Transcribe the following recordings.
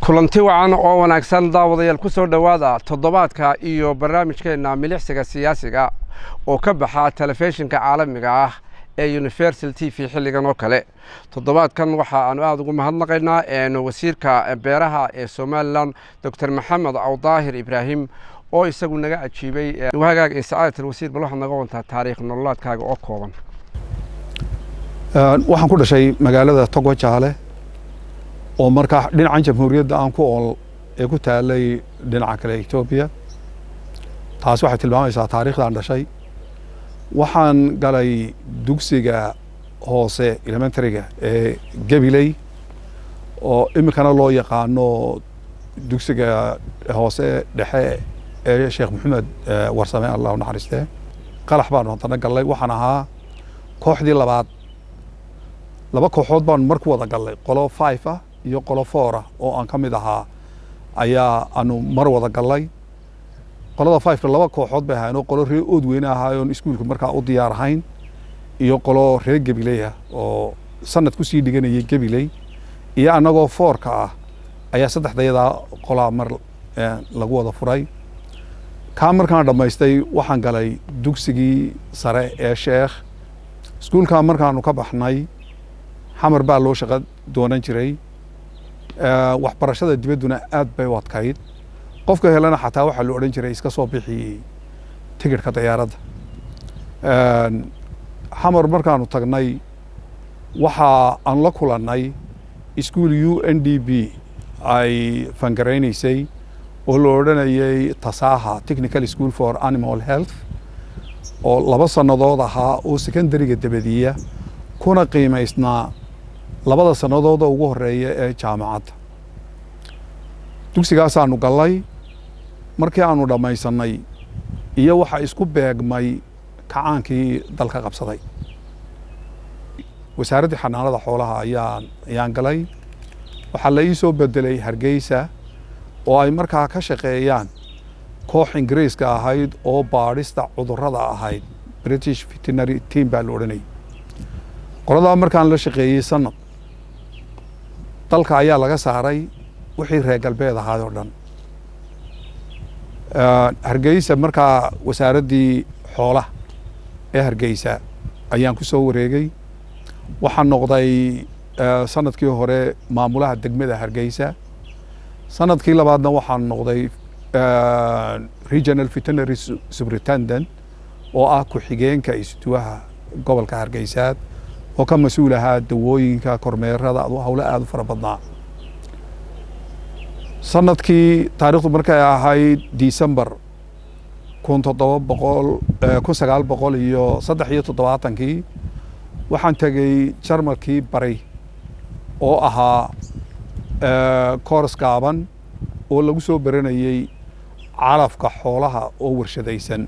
kulanti wacan oo wanaagsan daawadayaal ku soo dhowaada toddobaadka iyo barnaamijkeenna milicsiga siyaasiga oo ka baxa telefishinka caalamiga ah ee universal t v xilligan oo kale toddobaadkan waxa aanu aada ugu mahadnaqaynaa wasiirka beeraha ee somalilan doctor maxamed awdaahir ibraahim oo isagu naga ajiibay hagaag ee sacaadat alwasiir bal waxaad naga wantaa taariikh nololaadkaaga oo kooban waxaan ku dhashay magaalada togo jaale oo markaa dhinacan jamhuuriyadda aan ku ool ee ku taalay dhinaca kale etoobiya taas waxay tilmaamaysaa taariikhdan dhashay waxaan galay dugsiga hoose elementaryga ee gabiley oo iminkana loo yaqaano dugsiga hoose dhexe ee sheekh maxamed warsame allah u naxariistee qalax baanu haddana gallay waxaan ahaa kooxdii labaad laba kooxood baanu mar ku wada gallay qolo five ah iyo qolo four ah oo aan ka mid ahaa ayaa aanu mar wada gallay qolada fiveka laba kooxood bay ahayn oo qolo reer ood weyne ahaayoon iskuulka markaa u diyaar ahayn iyo qolo reer gabiley ah oo sanad kusii dhiganayay gabiley iyo annagoo foorka ah ayaa saddexdayadaa qolaa mar lagu wada furay kaa markaan dhammaystay waxaan galay dugsigii sare ee sheekh iskuulkaa markaanu ka baxnay xamar baa loo shaqo doonan jiray waxbarashada dibadduna aad bay u adkayd qofka helana xataa waxaa la odhan jiray iska soo bixi tigidhka dayaaradda xamar markaanu tagnay waxa aan la kulannay iskuol u n d b ay fangaraynaysay oo la odhanayay tasaaha technical school for animal health oo laba sannadood ahaa oo secondariga dabadiya kuna qiimaysnaa labada sannadooda ugu horeeya ee jaamacadda dugsigaasaanu gallay markii aanu dhammaysannay iyo waxa isku beegmay kacaankii dalka qabsaday wasaaraddii xanaanada xoolaha ayaan ayaan galay waxaa la ii soo bedelay hargeysa oo ay markaa ka shaqeeyaan koox ingiriiska ahayd oo baadhista cudurrada ahayd british veterinary team baa la odhanayay qoladaa markaan la shaqeeyey sanad dalka ayaa laga saaray wixii reer galbeed ahaay oo dhan hargeysa markaa wasaaraddii xoolaha ee hargeysa ayaan ku soo wareegay waxaan noqday sanadkii hore maamulaha degmada hargeysa sanadkii labaadna waxaan noqday regional veterinary superintendent oo ah ku-xigeenka isduwaha gobolka hargeysaad oo ka mas-uul ahaa dawooyinka kormeerada howlo aada u fara badnaa sanadkii taarikhdu markay ahayd december kun toddoba boqol kun sagaal boqol iyo saddex iyo toddobaatankii waxaan tegey jarmalkii bari oo ahaa koors gaaban oo lagu soo baranayey calafka xoolaha oo warshadaysan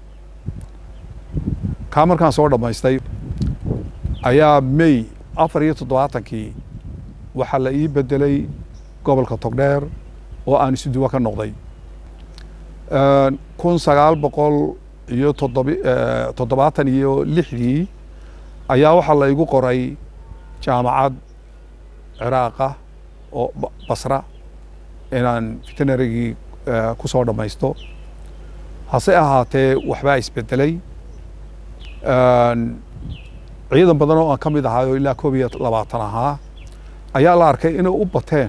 kaa markaan soo dhammaystay ayaa may afar iyo toddobaatankii waxaa la ii bedelay gobolka togdheer oo aan isuduwa ka noqday kun sagaal boqol iyo toddob toddobaatan iyo lixdii ayaa waxaa la igu qoray jaamacad ciraaqa oo basra inaan veterinarygii ku soo dhammaysto hase ahaatee waxbaa isbedelay ciidan badan oo aan ka mid ahaay oo ilaa koob iyo labaatan ahaa ayaa la arkay inay u bateen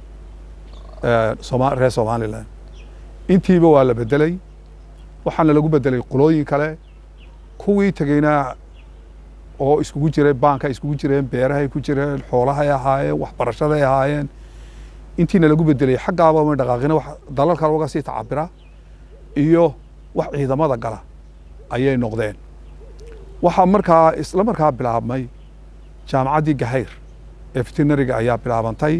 soma reer somalilan intiiba waa la bedelay waxaana lagu bedelay qolooyin kale kuwii tegeyna oo iskugu jiray baanka iskugu jireen beerahay ku jireen xoolahay ahaayeen waxbarashaday ahaayeen intiina lagu bedelay xaggaaba ma dhaqaaqina wax dalal kale uga sii tacabira iyo wax ciidamada gala ayay noqdeen waxaa markaa isla markaa bilaabmay jaamacaddii gahayr ee veterinariga ayaa bilaabantay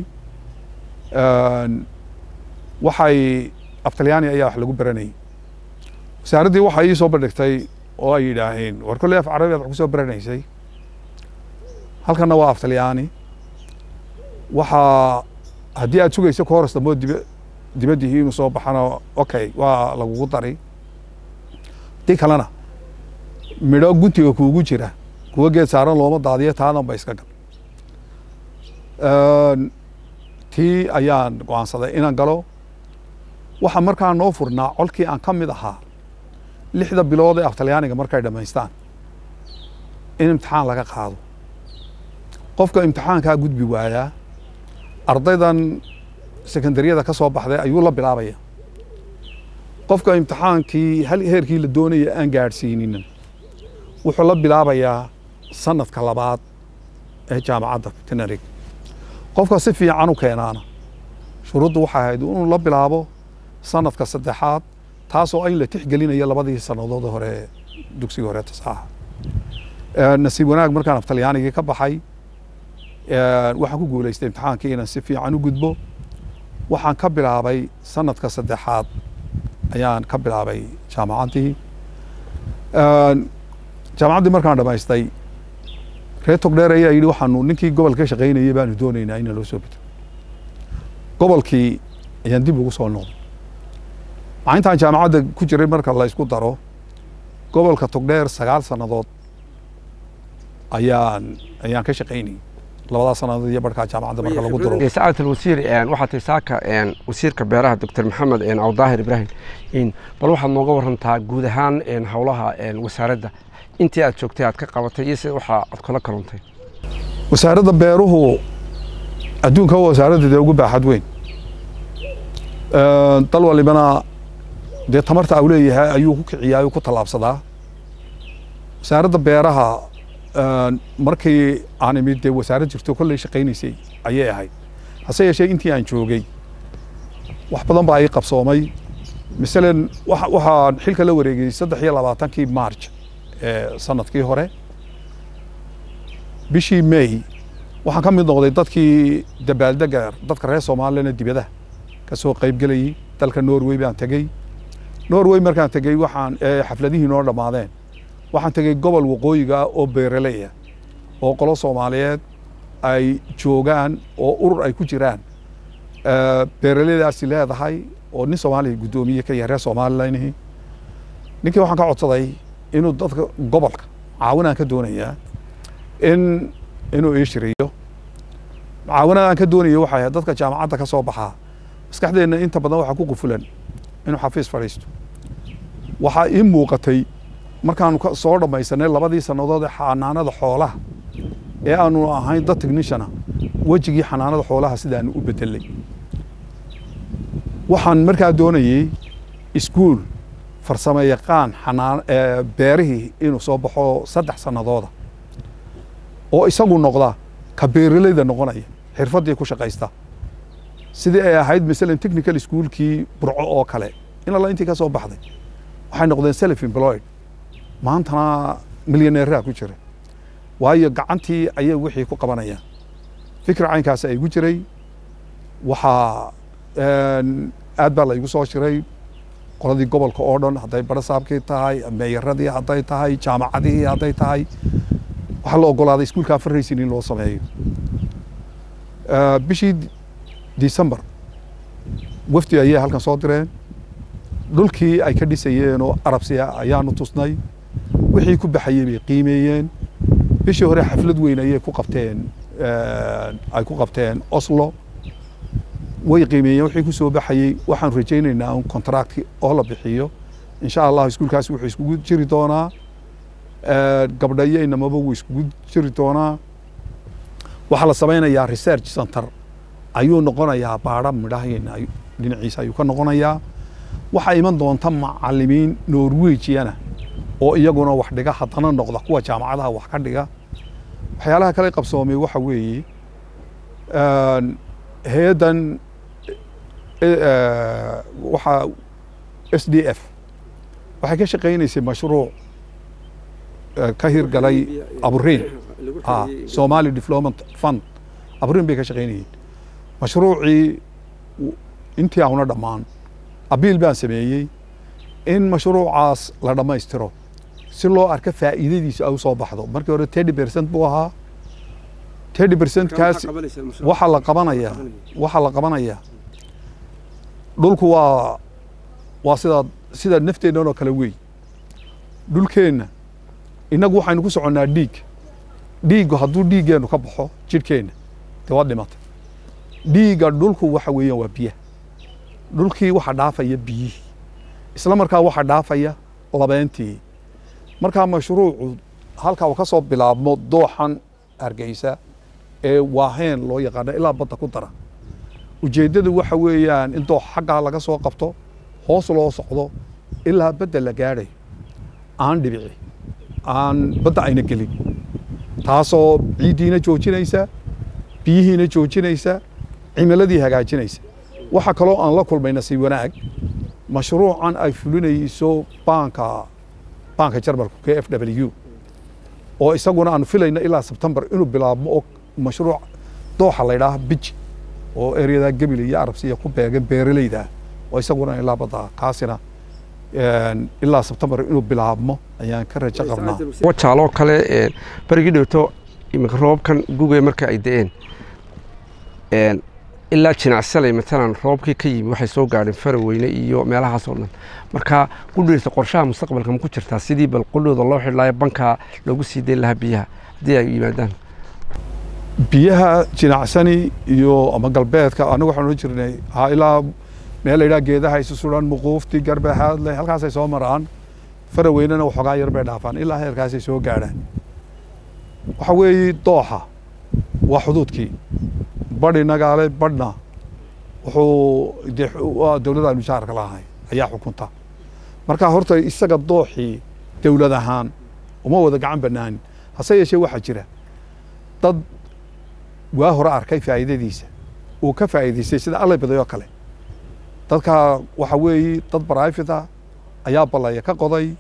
waxay aftalyaani ayaa wax lagu baranayay wasaaraddii waxay ii soo bandhigtay oo ay yidhaaheen war kolley af carabi aad wax ku soo baranaysay halkanna waa aftalyaani waxaa haddii aad sugayso ka horas dambo dib dibaddihii inuu soo baxano okay waa lagugu dari haddii kalena midho guntiga kuugu jira kuwa geed saaran looma daadiyo taadan ba iska gal tii ayaan go-aansaday inaan galo waxaa markaa noo furnaa colkii aan ka mid ahaa lixda bilood ee af talyaaniga markay dhammaystaan in imtixaan laga qaado qofka imtixaankaa gudbi waayaa ardaydan sekondariyada ka soo baxday ayuu la bilaabaya qofka imtixaankii hal heerkii la doonaya aan gaadhsiininin wuxuu la bilaabayaa sanadka labaad ee jaamacadda tinarig qofka si fiican u keenaana shuruuddu waxay ahayd inuu la bilaabo sanadka saddexaad taasoo in la tixgelinayo labadii sannadood hore dugsiga hore tasaaxa nasiib wanaag markaan af talyaanigii ka baxay waxaan ku guulaystay imtixaankii inaan si fiican u gudbo waxaan ka bilaabay sanadka saddexaad ayaan ka bilaabay jaamacaddii jaamacaddii markaan dhamaystay reer togdheer ayaa yidhi waxaanu ninkii gobolka ka shaqaynayay baanu doonaynaa in loo soo bedo gobolkii ayaan dib ugu soo noqday maalintaan jaamacadda ku jiray marka la isku daro gobolka togdheer sagaal sannadood ayaan ayaan ka shaqaynayay labadaas sannadood iyo barhkaa jaamacadda marka lagu daro sacaadat alwasiir waxaa tahay saaka wasiirka beeraha doctor maxamed awdaahir ibraahim bal waxaad nooga warantaa guud ahaan howlaha wasaaradda intii aad joogtay aad ka qabatay iyo sida waxa aad kula kaluntay wasaaradda beeruhu adduunka waa wasaaradda dee ugu baaxad weyn dal walibana dee tamarta au leeyahay ayuu ku kiciyaa ku tallaabsadaa wasaaradda beeraha markii aan imid dee wasaarad jirto kolley shaqaynaysay ayay ahayd hase yeeshee intii aan joogay wax badan baa ii qabsoomay masalan waxaan xilka la wareegay saddex iyo labaatankii march ee sanadkii hore bishii may waxaan ka mid noqday dadkii dabaaldega dadka reer soomaaliyana dibadaha ka soo qaybgelayay dalka norway baan tegey norway markaan tegey waxaan xafladihii noo dhammaadeen waxaan tegey gobol waqooyiga oo beeraley ah oo qolo soomaaliyeed ay joogaan oo urur ay ku jiraan beeraleydaasi leedahay oo nin soomaaliya guddoomiye ka yahay reer somalilanhi ninkii waxaan ka codsaday inuu dadka gobolka caawinaan ka doonayaa in inuu ii shiriyo caawinada aan ka doonayo waxay ahayd dadka jaamacadda ka soo baxaa maskaxdeenna inta badan waxaa ku qufulan inuu xafiis fadhiisto waxaa ii muuqatay markaanu soo dhammaysanay labadii sannadood ee xanaanada xoolaha ee aanu ahayn dad techniciana wejigii xanaanada xoolaha sidaanu u bedelay waxaan markaa doonayey iskuol farsamo yaqaan xanaan beerihii inuu soo baxo saddex sannadooda oo isagu noqda ka beeraleyda noqonaya xirfaddii ku shaqaysta sidii ay ahayd masalan technical schoolkii burco oo kale in alla intii ka soo baxday waxay noqdeen self employed maantana milyaneeraha ku jira waayo gacantii ayay wixii ku qabanayaan fikir caynkaas ay gu jiray waxaa aad baa la igu soo shiray qoladii gobolka oo dhan hadday barasaabkii tahay meeyaradii hadday tahay jaamacadihii hadday tahay waxaa la ogolaaday iskuulkaa farraysin in loo sameeyo bishii december wafdi ayay halkan soo direen dhulkii ay ka dhisayeen oo arabsiya ayaanu tusnay wixii ku baxayey bay qiimeeyeen bishii hore xaflad weyn ayay ku qabteen ay ku qabteen oslo way qiimeeyeen wixii ku soo baxayey waxaan rajaynaynaa un contractki oo la bixiyo insha allah iskuulkaasi wuxuu iskugu jiri doonaa gabdha iyo inamaba wuu iskugu jiri doonaa waxaa la samaynayaa research center ayuu noqonayaa baadha midhaheena dhinaciisa ayuu ka noqonayaa waxaa iman doonta macalimiin norwejiyana oo iyaguna wax dhiga haddana noqda kuwa jaamacadaha wax ka dhiga waxyaalaha kale qabsoomay waxa weeye hay-addan waxaa s d f waxay ka shaqaynaysay mashruuc ka hirgalay aburiin somali development fund aburiin bay ka shaqaynayeen mashruucii intii auna dhammaan abiil baan sameeyey in mashruucaas la dhammaystiro si loo arko faa'iidadiisu ay u soo baxdo markii hore thirty percent buu ahaa thirty percentkaas waxaa la qabanayaa waxaa la qabanayaa dhulku waa waa sidaa sida nafteennan oo kale wey dhulkeenna innagu waxaynu ku soconnaa dhiig dhiiggu hadduu dhiiggeennu ka baxo jidhkeenna dee waa dhimatay dhiigga dhulku waxa weeyaan waa biyaha dhulkii waxa dhaafaya biyihii isla markaa waxa dhaafaya labeentii markaa mashruucu halkaa uu ka soo bilaabmo dooxan hargeysa ee waaheen loo yaqaano ilaa badda ku dara ujeeddadu waxa weeyaan in doox xaggaa laga soo qabto hoos loo socdo ilaa badda la gaadhayo aan dhibici aan badda ayna gelin taasoo ciiddiina joojinaysa biyihiina joojinaysa cimiladii hagaajinaysa waxa kaloo aan la kulmay nasiib wanaag mashruucan ay fulinayso baanka baanka jarmalku k f w oo isaguna aan filayno ilaa sebtembar inuu bilaabmo oo mashruuc dooxa la ydhaaha biji oo eryadaa gebile iyo arabsiya ku beegan beeraleyda oo isaguna ilaa badda kaasina ilaa sebtembar inuu bilaabmo ayaan ka rajo qabnaa wajaaloo kale berigii dhowto iminka roobkan guga marka ay da-een ilaa jinacsaley matalan roobkii ka yimi waxay soo gaadheen faraweyne iyo meelahaasoo dhan marka qudheysa qorshaha mustaqbalka ma ku jirtaa sidii bal qudhooda loo xidhlaayo bankaa loogu sii dayn lahaa biyaha haddii ay yimaadaan biyaha jinacsani iyo ama galbeedka anagu waxaan odhan jirnay ha ilaa meel la yidhaha geedaha isu suran muquufti garbaxaadle halkaasay soo maraan faraweynena waxoogaa yar bay dhaafaan ilaa heerkaasay soo gaadhaan waxa weeye dooxa waa xuduudkii badhi nagaale badhna wuxuu dee dowladda aynu jaarka lahay ayaa xukunta marka horta isaga dooxii dowlad ahaan uma wada gacan banaanin hase yeeshee waxaa jira dad waa hore arkay faa'iidadiisa uu ka faa'iidaystay sida allay baday oo kale dadka waxa weeye dad barayfid ah ayaa ballaya ka qoday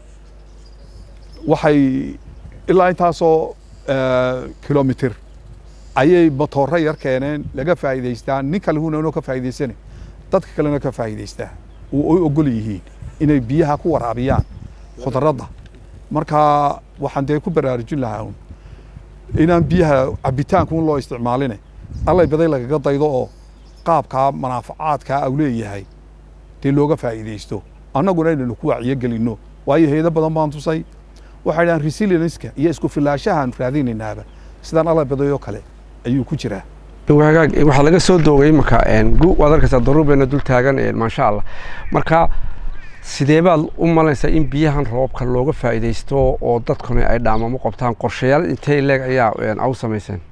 waxay ilaa intaasoo kilomitir ayay matooro yar keeneen laga faa'iidaystaa nin kale huna inoo ka faa'iidaysane dadka kalena ka faa'iidaystaa oo ay ogol yihiin inay biyaha ku waraabiyaan khudradda marka waxaan dee ku baraarujin lahaa un inaan biyaha cabitaanka un loo isticmaaline allay baday lagaga daydo oo qaabkaa manaafacaadkaa au leeyahay dee looga faa'iidaysto annaguna inaynu ku wacyo gelinno waayo heedo badan baan tusay waxay dhahaan resilienska iyo isku filaashahaan raadinaynaaba sidaan allay baday oo kale ayuu ku jiraa hagaag waxaa laga soo doogay imanka gu waad arkaysaa daruurbeena dul taagan maasha allah marka sidee baad u malaysaa in biyahan roobka looga faa'iidaysto oo dadkuna ay dhaamamo qabtaan qorshayaal intay leeg ayaa au samayseen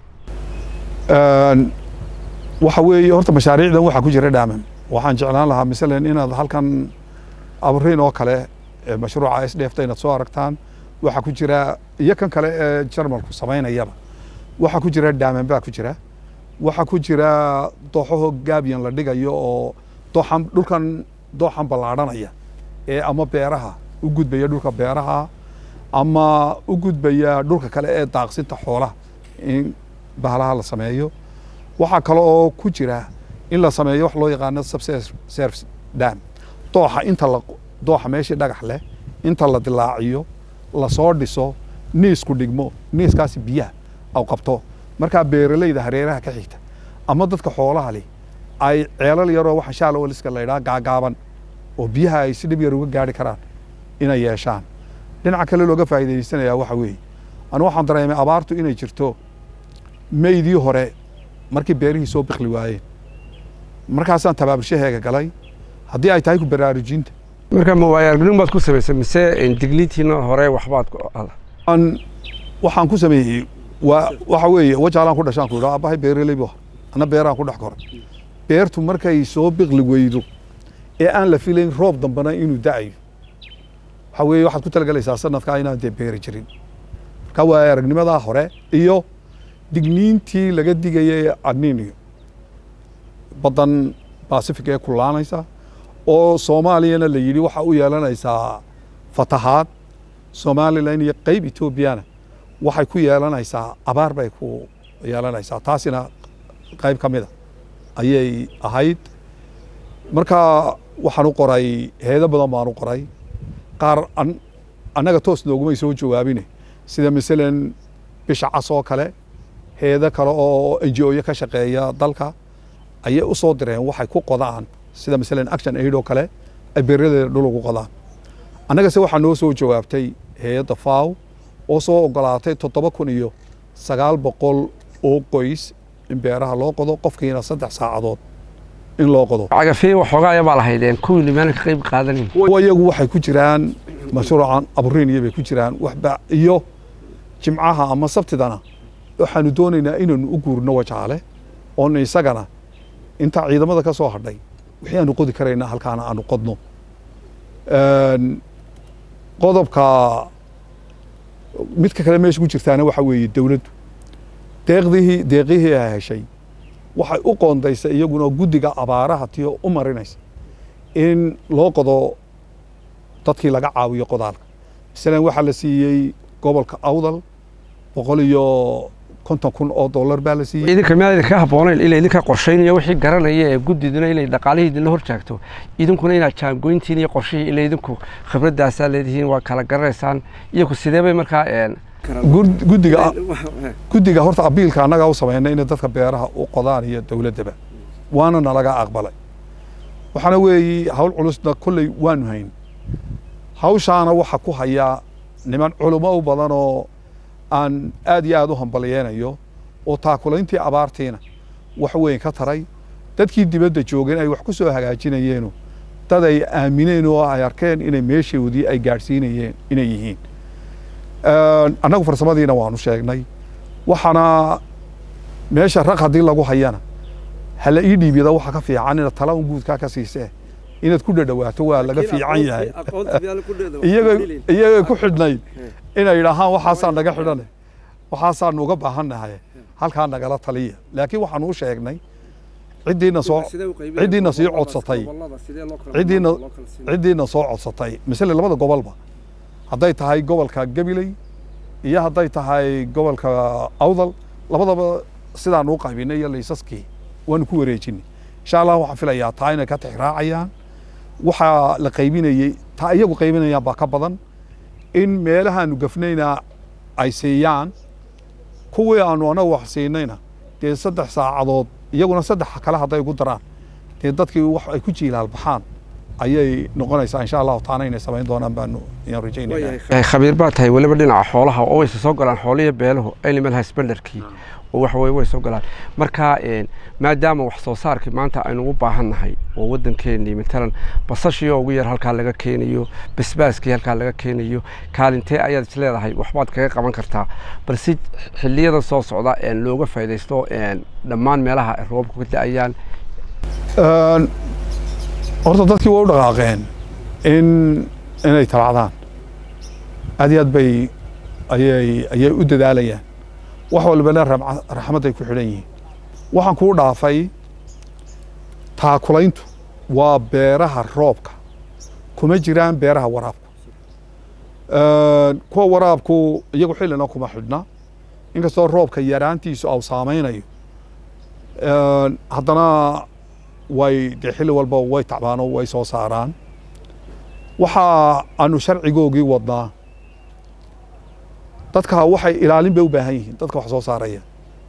waxa weeye horta mashaariicdan waxaa ku jira dhaaman waxaan jeclaan lahaa masalan inaad halkan abariin oo kale mashruuca s dheefta inaad soo aragtaan waxaa ku jira iyo kan kale ee jarmalku samaynayaba waxaa ku jira dhaaman baa ku jira waxaa ku jira dooxaho gaabiyan la dhigayo oo dooxan dhulkan dooxan ballaadhanaya ee ama beeraha u gudbaya dhulka beeraha ama u gudbaya dhulka kale ee daaqsinta xoolaha in bahalaha la sameeyo waxaa kale oo ku jira in la sameeyo wax loo yaqaano subservice dam dooxa inta la dooxa meeshii dhagax leh inta la dilaaciyo lasoo dhiso niisku dhigmo niiskaasi biyaha au qabto markaa beeralayda hareeraha ka xigta ama dadka xoolaha leh ay ceelal yaroo waxa shaalowaliska la yidhaha gaagaaban oo biyaha ay si dhib yar uga gaari karaan inay yeeshaan dhinaca kale looga faa'iidaysanayaa waxa weeye anu waxaan dareemay abaartu inay jirto meydii hore markii beerihii soo bikli waayeen markaasaan tabaaburshaheega galay haddii ay tahay ku baraarujinta marka ma waayo aragnin baad ku samaysay mise digniintiina hore waxbaad aan waxaan ku sameeyey waa waxa weeye wajaalaan ku dhashaan ku yidhaa aabbahay beeraley bu ana beeraan ku dhex koray beertu markay soo biqli weydo ee aan la filayn roob dambana inuu da'ayo waxa weeye waxaad ku talagalaysaa sanadkaa inaan dee beeri jirin marka waa aragnimadaa hore iyo digniintii laga digayay adniiniyo baddan pacific ee kulaanaysa oo soomaaliyana la yidhi waxa u yeelanaysaa fatahaad somalilan iyo qeyb etoobiyana waxay ku yeelanaysaa abaar bay ku yeelanaysaa taasina qayb ka mida ayay ahayd marka waxaan u qoray heedo badan baan u qoray qaar annaga toos noogumay soo jawaabine sida masalan bisha cas oo kale heedo kale oo enji-oyo ka shaqeeya dalka ayay u soo direen waxay ku qodaan sida masalan action aid oo kale ay beeradeeda dhul ugu qodaan annagase waxaa noo soo jawaabtay hay-adda faw oo soo ogolaatay toddoba kun iyo sagaal boqol oo qoys in beeraha loo qodo qofkiina saddex saacadood in loo qodo cagafii waxoogaa ayabaa lahaydeen kuwii nimaan ka qayb qaadanin kuwa iyagu waxay ku jiraan mashruucan aburiiniya bay ku jiraan waxba iyo jimcaha ama sabtidana waxaanu doonaynaa inaanu u guurno wajaale oonu isagana intaa ciidamada ka soo hadhay wixii aanu qodi karaynaa halkaana aanu qodno Een, qodobka midka kale meesha ku jirtaana waxa weeye dowladdu deeqdihii deeqihii ay heshay waxay u qoondaysay iyaguna guddiga abaaraha tiyo u marinaysa in loo qodo dadkii laga caawiyo qodaalka masalan waxaa la siiyey gobolka awdal boqol iyo konton kun oo dollar baa la siiyey idinka miyaad idinka habboonayn ila idinka qorshaynaya wixii garanaya ee guddiduna inay dhaqaalihii idinla hor jaagto idinkuna inaad jaangoyntiin iyo qorshihii ila idinku khibradaasaa leedihiin waa kala garanaysaan iyaku sidee bay markaa een Gud- guddiga guddiga horta abiilka annagaa u sameynay inay dadka beeraha u qodaan iyo dowladdaba waana nalaga aqbalay waxaana weeye hawl culusna kolley waanu hayn hawshaana waxa ku hayaa niman culummo u badan oo aan aad iyo aad u hambalyeynayo oo taakulayntii abaartiina wax weyn ka taray dadkii dibadda joogeen ay wax ku soo hagaajinayeeno dad ay aamineen oo ay arkeen inay meeshoodii ay gaadhsiinayeen inay yihiin Een, annagu farsamadiina waanu sheegnay waxaana meesha raq haddii lagu hayana hala ii dhiibiyada waxa ka fiican inaad tala un guudkaa ka siisee inaad ku dhadhawaato waa laga fiican yahay iyaga iyagay ku xidhnayd inay yidhaahaan waxaasaa naga xidhane waxaasaanu uga baahannahay halkaa nagala taliya laakiin waxaanu u sheegnay ciddiina soo ciddiina sii codsatay ciddiina ciddiina soo codsatay misle labada gobolba hadday tahay gobolka gabiley iyo hadday tahay gobolka awdal labadaba sidaan u qaybinay iyo laysaskii waanu ku wareejinay insha allah waxaan filayaa taa inay ka tixraacayaan waxaa la qaybinayey taa iyagu qaybinayaan baa ka badan in meelahaanu gafnayna ay siiyaan kuwii aanu anagu wax siinayna dee saddex saacadood iyaguna saddex kale hadday ugu daraan dee dadkii wax ay ku jiilaal baxaan ayay noqonaysaa insha allahu taana inay samayn doonaan baanu ayaan rajaynayna Yahay khabiir baa tahay weliba dhinaca xoolaha oo wayse soo galaan xooliyo beeluhu animal husbandarkii oo waxa weye way soo galaan marka een, maadaama wax soo saarkii maanta aynu u baahan nahay oo waddankeennii matalan basashii oo ugu yar halkaa laga keenayo basbaaskii halkaa laga keenayo kaalintee ayaad is leedahay waxbaad kaga qaban kartaa balse xilliyada soo socda een, looga faa'iidaysto een, dhammaan meelaha ay roobku ka da-ayaan Een, horta dadkii waa u dhaqaaqeen in inay talacdaan aad iyo aad bay ayay ayay u dadaalayaan wax walbana ramca- raxmadday ku xidhan yihiin waxaan kuu dhaafay taakulayntu waa beeraha roobka kuma jiraan beeraha waraabka Een, kuwa waraabku iyagu xillina kuma xidhna inkastoo roobka yaraantiisu au saameynayo Een, haddana way dee xilli walba way tacbaan oo way soo saaraan waxa aanu sharcigoogii wadnaa dadka waxay ilaalin bay u baahan yihiin dadka wax soo saaraya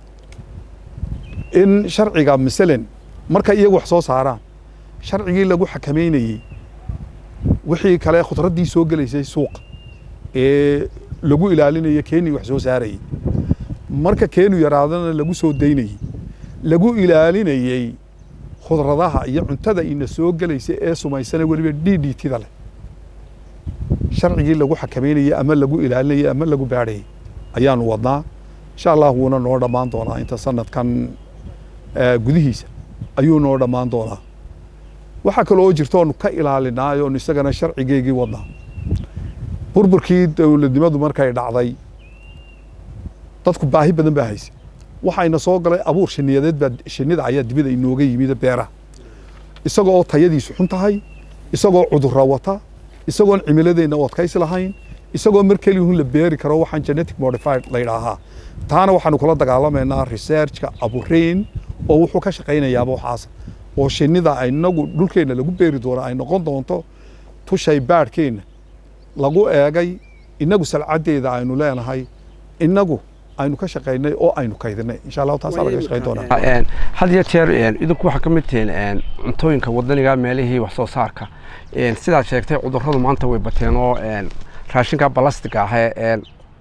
in sharciga masalan marka iyagu wax soo saaraan sharcigii lagu xakameynayey wixii kale khudraddii soo gelaysay suuqa ee lagu ilaalinayo keenii wax soo saarayay marka keenu yaraadana lagu soo daynayey lagu ilaalinayey khudradaha iyo cuntada ina soo gelaysa ee sumaysana weliba d d tida leh sharcigii lagu xakameynayey ama lagu ilaalinayey ama lagu baadhayey ayaanu wadnaa insha allah wuuna noo dhammaan doonaa inta sanadkan eh, gudihiisa ayuu noo dhammaan doonaa waxaa kaloo jirta oonu ka ilaalinaa oonu isagana sharcigeygii wadnaa burburkii dowladnimadu markay dhacday dadku baahi badan baa haysay waxayna soo galay abuur shiniyadeed baa shinida ayaa dibida inooga yimid beeraha isagoo tayadiisu xun tahay isagoo cudurra wata isagoon cimiladeenna u adkaysi lahayn isagoo mar keliyuhun la beeri karo waxaan genetic modified la yidhaahaa taana waxaanu kula dagaalamaynaa researchka abureyn oo wuxuu ka shaqaynayaaba waxaas oo shinida inagu dhulkeenna lagu beeri doono ay noqon doonto tushay baadhkeenna lagu eegay inagu salcadeeda aynu leenahay inagu aynu ka shaqaynay oo aynu kaydinay insha allahu taasaa laga shaqayn doonaa Een, had iyo jeer een, idinku waxaa ka mid tihiin een, cuntooyinka wadaniga meelihii wax soo saarka Een, sidaad sheegtay cudurradu maanta way bateen oo een, raashinka balastiga ah ee een,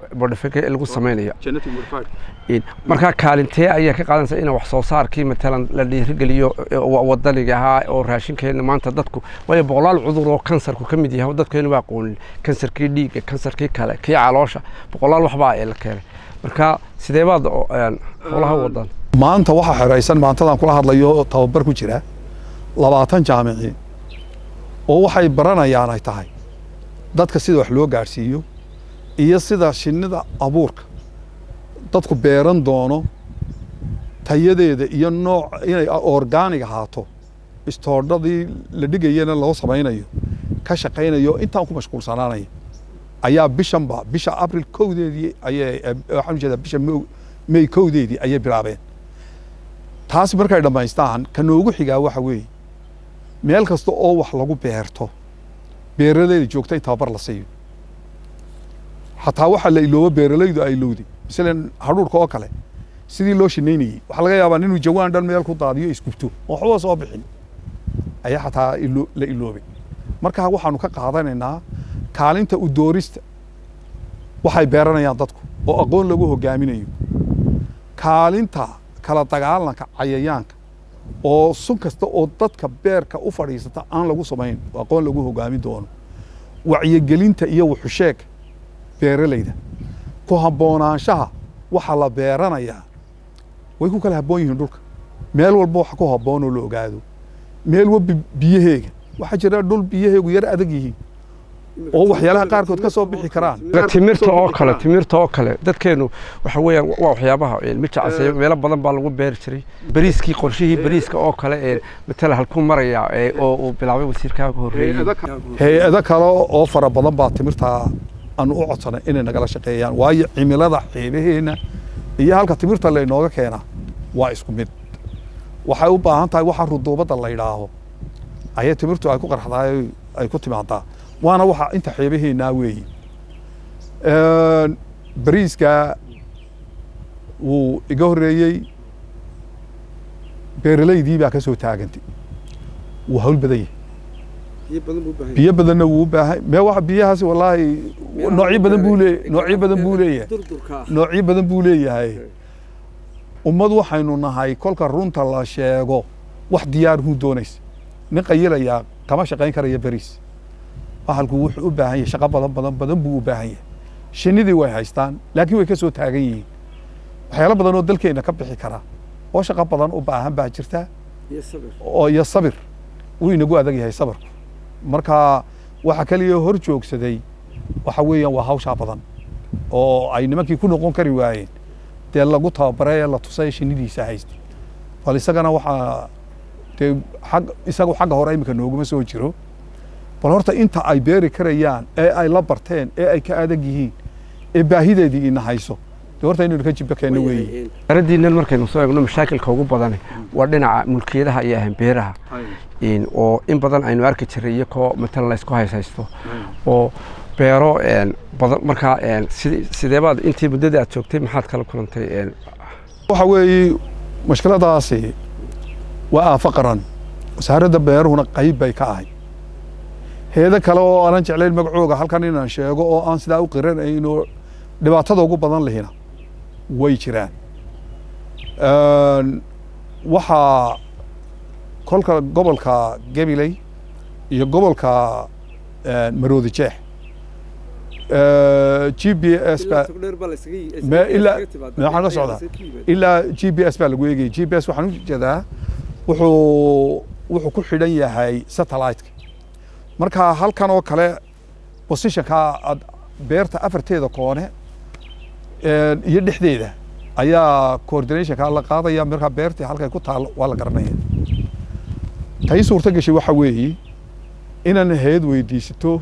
modification lagu sameynayo In- markaa kaalintee ayaa ka qaadanaysa in wax soo saarkii matalan la dhiirigeliyo eh, wa- wadaniga ahaa oo raashinkeena maanta dadku waayo boqolaal cudur oo kansarku ka mid yahay oo dadkeenu waa aqoonin kansarkii dhiigga kansarkii kale kii caloosha boqolaal waxbaa ee la keenay marka sidee baad oo, een, howlaha wadan maanta waxaa xeraysan maantadan kula hadlayo tababar ku jira labaatan jaamici oo waxay baranayaan ay tahay dadka sida wax loo gaadhsiiyo iyo sida shinnida abuurka dadku beeran doono tayadeeda iyo nooc inay orgaanig ahaato istoodhadii la dhigayana loo samaynayo ka shaqaynayo intaan ku mashquulsanaanaya ayaa bishanba bisha abril kowdeedii ayay eh, waxaan ujeedaa bisha Mo- may kowdeedii ayay bilaabeen taasi markay dhammaystaan ka noogu xigaa waxa weeye meel kasta oo wax lagu beerto beeralayda joogta in tababar la siiyo xataa waxa la iloobo beeralaydu ay ilowday masalan hadhuurka oo kale sidii loo shinaynayey waxaa laga yaabaa inuu jawaan dhan meel ku daadiyo isgubto oo waxba soo bixin ayaa xataa ilo- la iloobay markaa waxaanu ka qaadanaynaa kaalinta u doorista waxay beeranayaan dadku oo aqoon lagu hogaaminayo kaalinta kala dagaalanka cayayaanka oo sun kasta oo dadka beerka u fadhiisata aan lagu samayn oo aqoon lagu hogaamin doono wacyigelinta iyo wuxusheega beeralayda ku habboonaanshaha waxa la beeranayaa way ku kala habboon yihiin dhulka meel walba wax ku habboon oo la ogaado meel walba biyaheega waxaa jira dhul biyaheegu yar adag yihiin oo waxyaalaha qaarkood ka soo bixi karaan timirta oo kale timirta oo kale dadkeenu waxa weeyaan waa waxyaabaha een, mijacase meelo badan baa lagu beeri jiray bariiskii qorshihii bariiska oo kale ee matala halkuu maraya ee, oo uu bilaabay wasiirkaa ka horreeyey hay-ado kale oo fara badan baa timirtaa aanu u codsanay inay nagala shaqeeyaan waayo cimilada xeebaheenna iyo halka timirta laynooga keenaa waa isku mid waxay u baahan tahay waxa ruduubadda la yidhaaho ayay timirtu ay ku qarxdaay ay ku timaadaa waana waxa inta xeebaheennaa weeyi bariiska wuu iga horreeyey beeralaydii baa ka soo taagantay wuu hawl badan yahay biyo badanna wuu u baahan mee waxa biyahaasi wallaahi noocyo badan buu leeyahay noocyo badan buu leeyahay noocyo badan buu leeyahay ummad waxaynu nahay kolka runta la sheego wax diyaar huu doonaysa nin qayilayaa kama shaqayn karaya beriis bahalku wuxuu u baahan yahay shaqo badan badan badan buu u baahan yahay shinnidii way haystaan laakiin way ka soo taagan yihiin waxyaalo badan oo dalkeenna ka bixi kara oo shaqo badan u baahan baa jirta oo iyo sabir wuu inagu adag yahay sabirku marka waxa kaliya hor joogsaday waxa weeyaan waa hawshaa badan oo ay nimankii ku noqon kari waayeen dee lagu tababaray ee la tusay shinnidiisa haysta bal isagana waxaa dee xag isagu xagga hore iminka nooguma soo jiro bal horta inta ay beeri karayaan ee ay la barteen ee ay ka adag yihiin ee baahideedii ina hayso dee horta inaynu ka jibba keenno weeye aradiinan markaynu soo eegno mashaakilka ugu badan waa dhinaca mulkiyadaha iyo ahan beeraha in oo in badan aynu arki jiray iyakoo matalan laysku hayshaysto oo beero een, badan markaa een, sid- sideebaad intii muddadii aad joogtay maxaad kala kulantay een, waxa weeye mashkiladaasi waa aafo qaran wasaaradda beeruhuna qayb bay ka ahay heedo kale oo aanan jeclayn magacooga halkan inaan sheego oo aan sidaa u qiranayno dhibaatada ugu badan lihina way jiraan waxaa kolka gobolka gabiley iyo gobolka maroodi jeex g b s baa me ilaa maxaan ka socdaa ilaa g b s baa lagu eegayay g b s waxaan u jeedaa wuxuu wuxuu ku xidhan yahay satellite-ka marka halkan oo kale positionka ad beerta afarteeda koone iyo dhexdeeda ayaa coordinationka la qaadaya markaa beertii halkay ku taalo waa la garanaya tay suurto gashay waxa weeye inaan heed weydiisato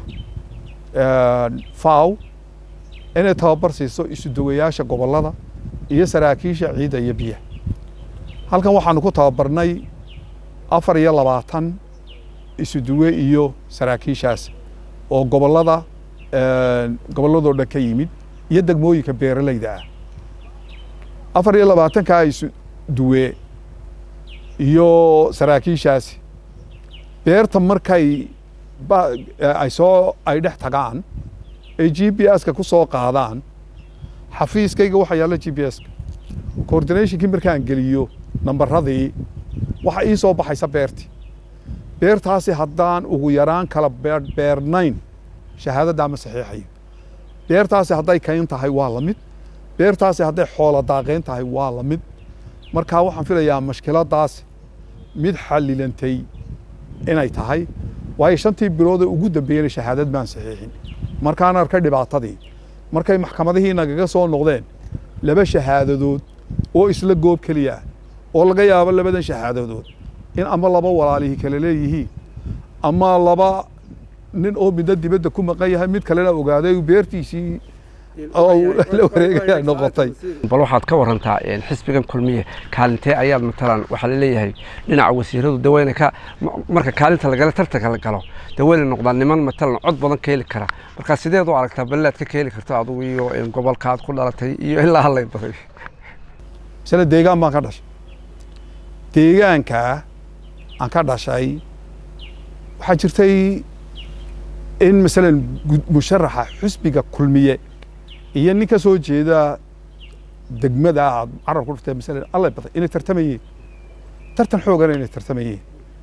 faw inay tababar siiso isuduwayaasha gobollada iyo saraakiisha ciidda iyo biyaha halkan waxaanu ku tababarnay afar iyo labaatan isuduwe iyo saraakiishaas oo gobollada gobolladoo dhan ka yimid iyo degmooyinka beeralayda ah afar iyo labaatankaa isuduwe iyo saraakiishaasi beerta markay ay soo ay dhex tagaan ay g b s-ka ku soo qaadaan xafiiskayga waxaa yaalla g p s coordinationkii markaan geliyo nambaradii waxa ii soo baxaysa beertii beertaasi haddaan ugu yaraan kala beernayn shahaadaddaa ma saxiixayo beertaasi hadday kayn tahay waa la mid beertaasi hadday xoola daaqayn tahay waa la mid markaa waxaan filayaa mashkiladaas mid xallilantay inay tahay waayo shantii bilood ee ugu dambeeyena shahaadad baan saxiixin markaan arkay dhibaatadii markay maxkamadihii nagaga soo noqdeen laba shahaadadood oo isla goob keliya ah oo laga yaabo labadan shahaadadood in ama laba walaalihii kale leeyihiin ama laba nin oo midna dibadda ku maqan yahay mid kalena ogaaday beertiisii la wareegaya noqotay bal waxaad ka warantaa xisbigan kulmiye kaalintee ayaad matalan waxaa laleeyahay dhinaca wasiiradu daweyne ka marka kaalinta lagala tartanka la galo daweyne noqdaan niman matalan cod badan ka heli kara markaa sideed u aragtaa balleed ka ka heli karto adugu iyo gobolkaad ku dhalatay iyo ilaa hadlay baday misale deegaan baan ka dhashay deegaankaa aan ka dhashay waxaa jirtay in masalan musharaxa xusbiga kulmiye iyo nin ka soo jeeda degmada aad carab ku dhuftay masalan allay baday inay tartamayeen tartan xoogana inay tartamayeen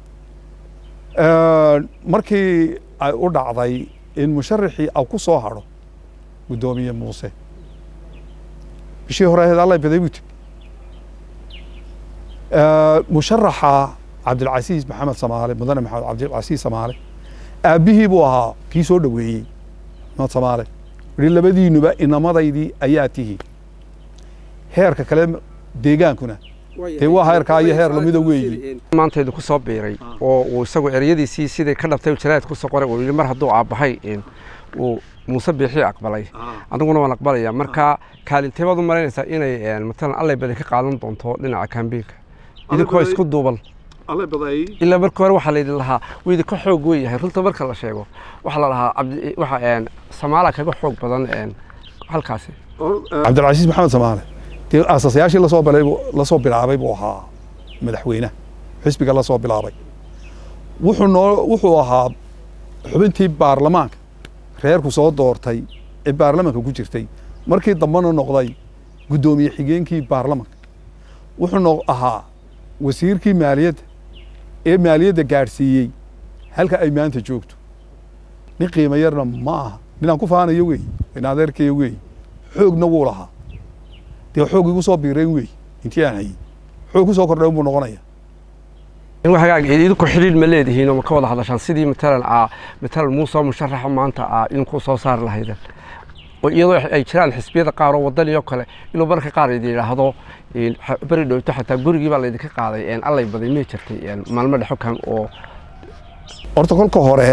markii ay u dhacday in musharaxii au ku soo hadho guddoomiye muuse bishii hore ahayd allay baday buu tib musharaxa cabdilcasiis maxamed samaale mudane maxamed cabdilcasiis samaale aabbihii buu ahaa kii soo dhoweeyey maxamed samaale yihi labadiinuba inamadaydii ayaa tihi heerka kale deegaankuna dee waa heerkaa iyo heer lamida weeyi maanta idinku soo biiray oo uu isagu ereyadiisii siday ka dhabtay jaraad ku soo qoray uu yidhi mar hadduu aabbahay uu muuse biixii aqbalay aniguna waan aqbalaya marka kaalintee baad u malaynaysaa inay matalan allay badi ka qaadan doonto dhinaca kambiinka idinkoo isku duuban ilaa markii hore waxaa laydin lahaa wuu idinka xoog weeyahay runta marka la sheego waxaa la lahaa waxa samaala kaga xoog badan halkaasi cabdilcasiis maxamed samaale dee aasasayaashii lasoo balay lasoo bilaabay buu ahaa madaxweynaha xisbiga lasoo bilaabay wuxuu noo wuxuu ahaa xubintii baarlamaanka reerku soo doortay ee baarlamaanka ku jirtay markii dambena noqday guddoomiye xigeenkii baarlamaanka wuxuu no ahaa wasiirkii maaliyadda ee maaliyadda gaadhsiiyey halka ay maanta joogto nin qiimo yarna ma aha ninaan ku faanayo wey in adeerkaya wey xoogna wuu lahaa dee xoog igu soo biirayn wey intii aan hayey xoog ku soo kordhay buu noqonaya hagaag idinku xidhiidh ma leedihiin oo ma ka wada hadashaan sidii matalan aa matalan muusoo musharaxa maanta aa idinku soo saari lahayden oo iyadoo ay jiraan xisbiyada qaar oo wadaniyo kale inuu marka qaar idin yidhaahdo beri dhowto xataa gurigii baa laydinka qaaday allay baday may jirtay maalmo dhexo kan oo horta kolka hore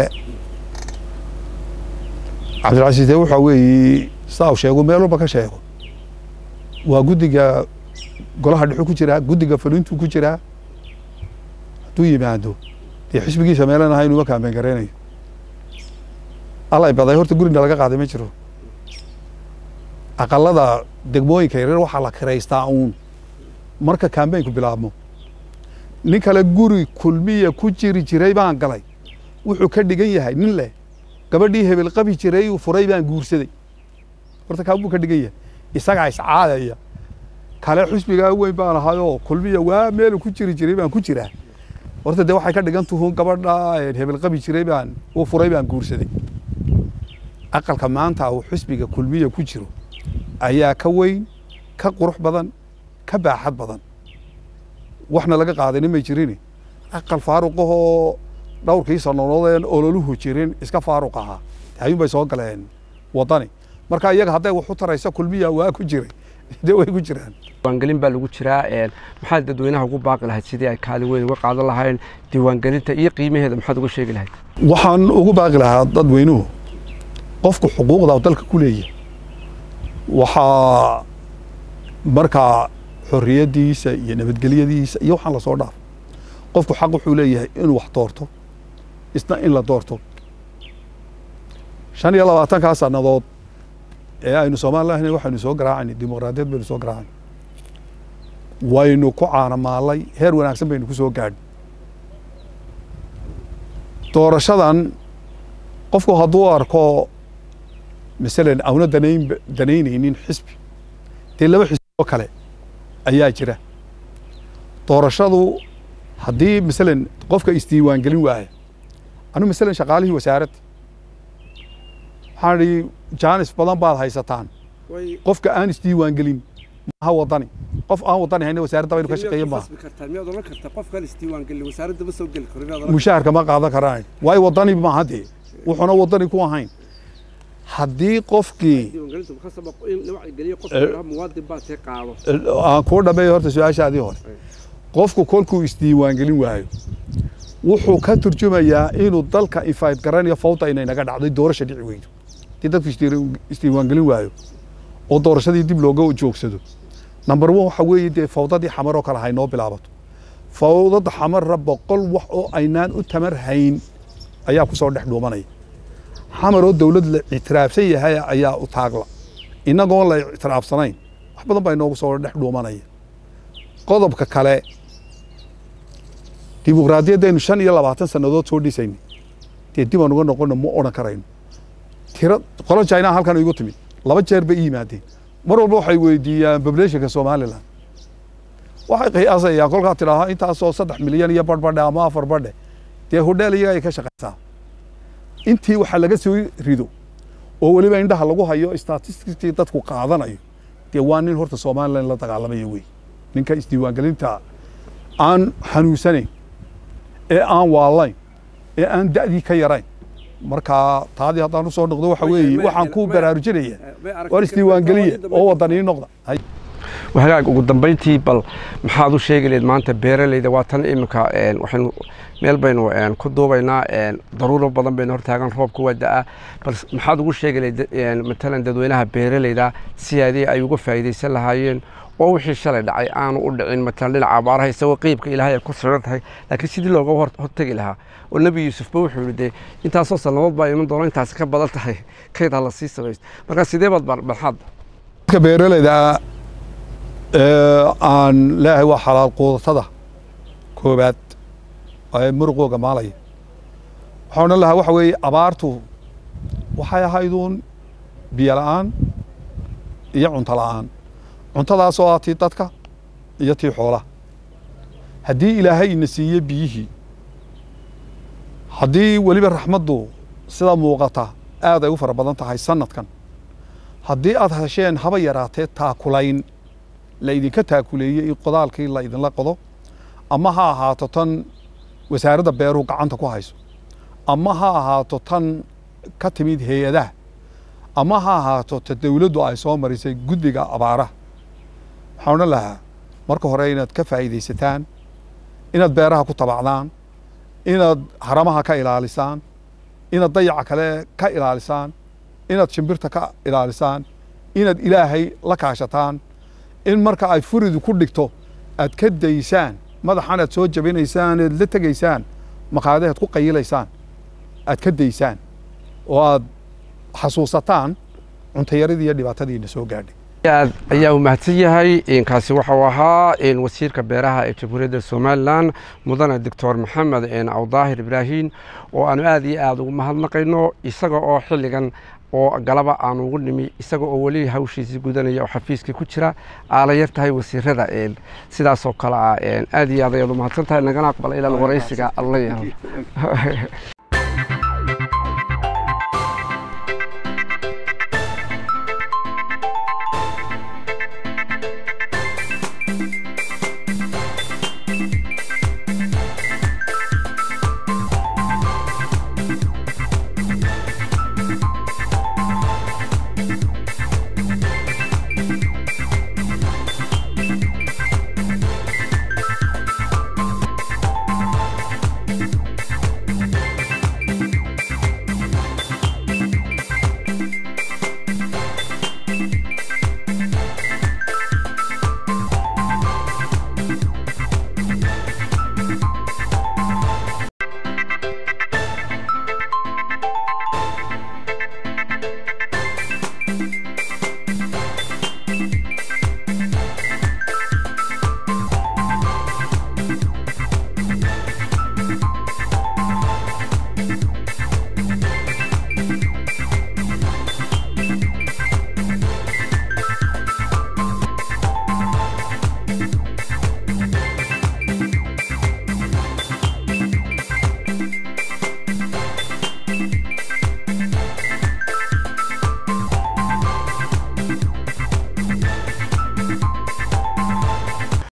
cabdilcasiis dee waxaa weeye sidaa uu sheego meel walba ka sheego waa guddiga golaha dhexu ku jiraa guddiga fulintuu ku jiraa hadduu yimaado dee xisbigiisa meelan ahay inuma kaameen garaynayo allay baday horta gurina laga qaaday ma jiro aqalada degmooyinka yaryar waxaa la kiraystaa uun marka kambeynku bilaabmo nin kale guri kulmiya ku jiri jiray baan galay wuxuu ka dhigan yahay nin leh gabadhii hebel qabi jiray uu furay baan guursaday horta kaa buu ka dhigan yahay isagaa iscaadaya kale xusbigaa weyn baan ahayoo kulmiya waa meelu ku jiri jiray baan ku jiraa horta dee waxay ka dhigan tuhun gabadha hebel qabi jiray baan uu furay baan guursaday aqalka maanta uu xusbiga kulmiya ku jiro ayaa ka weyn ka qurux badan ka baaxad badan waxna laga qaadayna may jirin aqal faaruqahoo dhowrkii sanonoodeen ololuhu jirin iska faaruq ahaa hayun bay soo galeen wadani marka iyaga hadday wax u taraysa kulmiya waa ku jiray dee way ku jiraan diiwaangelin baa lagu jiraa maxaad dadweynaha ugu baaqi lahayd sidii ay kaalin weyn uga qaadan lahayn diiwaangelinta iyo qiimaheeda maxaad uga sheegi lahayd waxaan ugu baaqi lahaa dadweynuhu qofku xuquuqda dalka ku leeyahay waxaa markaa xorriyaddiisa iyo nabadgelyadiisa iyo waxaan lasoo dhaaf qofku xaq wuxuu leeyahay inuu wax doorto isna in la doorto shan iyo labaatankaa sannadood ee aynu soomaalilahna waxaynu soo garaacayna dimuqraadiyad baynu soo garaacayna waynu ku caanamaalay heer wanaagsan baynu ku soo gaadhin doorashadan qofku hadduu arko masalan auna danayn danaynaynin xisbi dee laba xisbi oo kale ayaa jira doorashadu haddii masalan qofka isdiiwaangelin waaya anu masalan shaqaalihii wasaaradda waxaan idhi jaanis badan baad haysataan qofka aan isdiiwaangelin maaha wadani qof aan wadani hayna wasaaradda baynu ka shaqeeya maaha miyaad oran kartaa qofkan isdiiwaangelin wasaaradda ma soo geli karo miyaad oran mushaharka ma qaadan karaan waayo wadani maaha dee wuxuuna wadani ku ahayn haddii qofkii diiwaangelintu khasab in la wacyi qofka muwaadin baa tee qaado aan kuu dhameeyo horta su-aashaadii hore qofku kolkuu isdiiwaangelin waayo wuxuu ka turjumayaa inuu dalka ifayd garanayo fawda inay naga dhacday doorasha dhici weydo haddii dadku isdiir- isdiiwaangelin waayo oo doorashadii dib looga joogsado number one waxa weeye dee fawdadii xamar oo kale haynoo bilaabato fawdada xamarra boqol wax oo aynaan u tamar hayn ayaa ku soo dhex dhuumanaya xamar oo dowlad la ictiraafsan yahay ayaa u taagla innagoon la ictiraafsanayn wax badan baa inoogu soo dhex dhuumanaya qodobka kale dimuqraadiyaddaynu shan iyo labaatan sannadood soo dhisayna dee dib aan uga noqono ma odhan karayno tiro qolo china halkan igu timid laba jeer bay i yimaadeen mar walba waxay weydiiyaan populationka somaliland waxay qiyaasayaan kolkaa tidhaaha intaasoo saddex milyan iyo badhbadhe ama afar badhe dee hodheel iyaga ay ka shaqaysaa intii waxa laga soo rido oo weliba indhaha lagu hayo statisticii dadku qaadanayo dee waa nin horta somaliland la dagaalamaya wey ninka isdiiwaangelinta aan xanuunsanayn ee aan waalayn ee aan da'dii ka yarayn marka taadii haddaan usoo noqdo waxa weeye waxaan ku baraarujinaya war isdiiwaangeliya oo wadanii noqda hagaag ugu dambeyntii bal maxaad u sheegi lahayd maanta beeralayda waa tan iminka waxaynu meel baynu ku duubaynaa daruuro badan baynu hortaagan roobka waa da'a bal maxaad ugu sheegi lahayd matalan dadweynaha beeralayda siyaadii ay uga faa'iidaysan lahaayeen oo wixii shalay dhacay aanu u dhicin matalan dhinaca abaaraha isagoo qeybka ilaahay ay ku sugan tahay laakiin sidii looga hortegi lahaa oo nebi yuusufba wuxuu yihi dee intaasoo sannadood baa iman doona intaasi ka badan tahay kayd ha la sii samaysto marka sidee baad barxaad dadka beeralayda aan leeyahay waa xalaal quudatada koobaad ee muruqooga maalaya waxaan odhan lahaa waxa weeye abaartu waxay ahayduun biyo la'aan iyo cunto la'aan cuntadaasoo ah tii dadka iyo tii xoolaha haddii ilaahay ina siiye biyihii haddii weliba raxmaddu sida muuqata aad ay u fara badan tahay sanadkan haddii aad hesheen haba yaraatee taakulayn la idinka taakuleeyey in qodaalkii la idinla qodo ama ha ahaato tan wasaaradda beeruhu gacanta ku hayso ama ha ahaato tan ka timid hay-adaha ama ha ahaato ta dowladdu ay soo marisay guddiga abaaraha waxaan odhan lahaa marka hore inaad ka faa'iidaysataan inaad beeraha ku tabacdaan inaad haramaha ka ilaalisaan inaad dayaca kale ka ilaalisaan inaad shimbirta ka ilaalisaan inaad ilaahay la kaashataan in marka ay furidu ku dhigto aad ka daysaan madaxan aad soo jabinaysaan ead la tegaysaan maqaadahead ku qayilaysaan aad ka daysaan oo aad xasuusataan cuntayaradii iyo dhibaatadiina soo gaadhay aad ayaa u mahadsan yahay kaasi waxau ahaa wasiirka beeraha ee jamhuuriyadda somalilan mudane doctor maxamed awdaahir ibraahin oo aanu aad iyo aad ugu mahadnaqayno isaga oo xilligan oo galaba aanu ugu nimi isaga oo weli hawshiisii gudanaya oo xafiiskii ku jira aala yar tahay wasiirada sidaasoo kale ah aad iyo aad ayaad u mahadsan tahay nagana aqbala ilaa waraysiga alla yeelo